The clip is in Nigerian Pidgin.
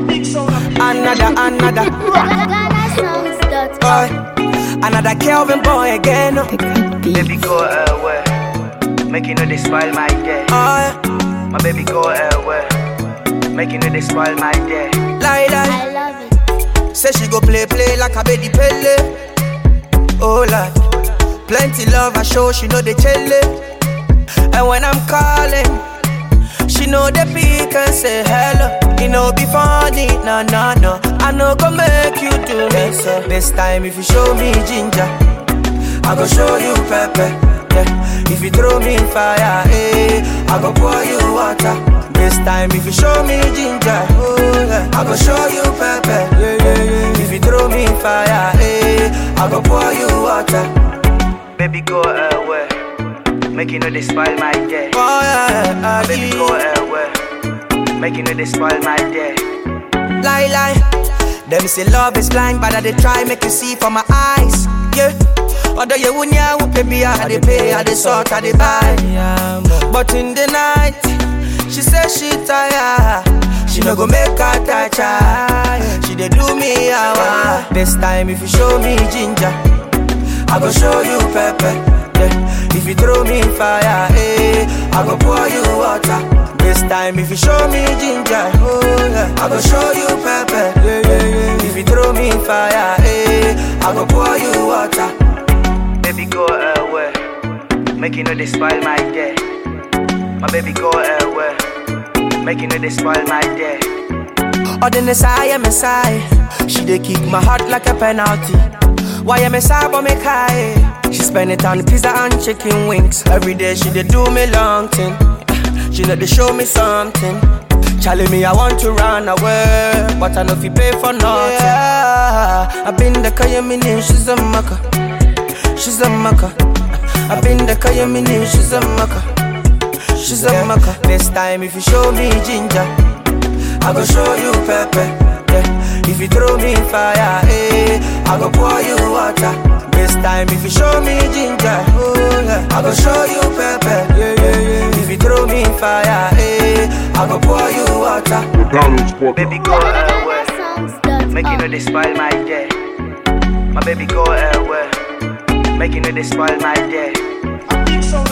Another, another, GhanaSongs.com. boy. Another Kelvin boy again. Oh, Baby go away. Make you know they spoil my day. yeah. My baby go away. Make you know they spoil my day. lie, lie. I love it. Say she go play, play like a baby pele. Oh Lord, plenty love I show, she know the chele. And when I'm calling, she know the pick and say hello. You know be funny, no no no. I know go make you do me so. This time if you show me ginger, I go show you pepper. Yeah. If you throw me fire, eh, I go pour you water. This time if you show me ginger, oh yeah, I go show you pepper. Yeah, yeah, yeah. If you throw me fire, eh, I go pour you water. Baby go away. Make you know they spoil my day. Oh yeah, My baby yeah. go away. Make you know they spoil my day. lie lie. Them say love is blind, but I dey try make you see from my eyes. Yeah. Although you wouldn't yeah, baby, I dey pay, I dey sort, I dey buy. But in the night, she say she tired. She no go make her touch her. She dey do me hour. This time if you show me ginger, I go show you pepper. Yeah. If you throw me fire, eh, I go pour you water. This time if you show me ginger, oh yeah, I go show you pepper. Yeah, yeah, yeah. If you throw me fire, eh, I go pour you water. Baby go away. Make you know they spoil my day. My baby go away. Make you know they spoil my day. Or the Messiah, Messiah. She dey kick my heart like a penalty. Why am Messiah but me high? She spend it on pizza and chicken wings. Every day she dey do me long thing. She know they show me something. Charlie me, I want to run away, but I know if you pay for nothing. Yeah, I've been the Kayamini, she's a maka. She's a maka. I've been the Kayamini, she's a maka. She's a maka. This time if you show me ginger. I go show you pepper. Yeah. If you throw me fire, eh, I go pour you water. This time if you show me ginger, oh yeah, I go show you pepper. Yeah, yeah, yeah. If you throw me fire, eh, I go pour you water. Baby go away. GhanaSongs.com. Make you know they spoil my day. My baby go away. Make you know they spoil my day.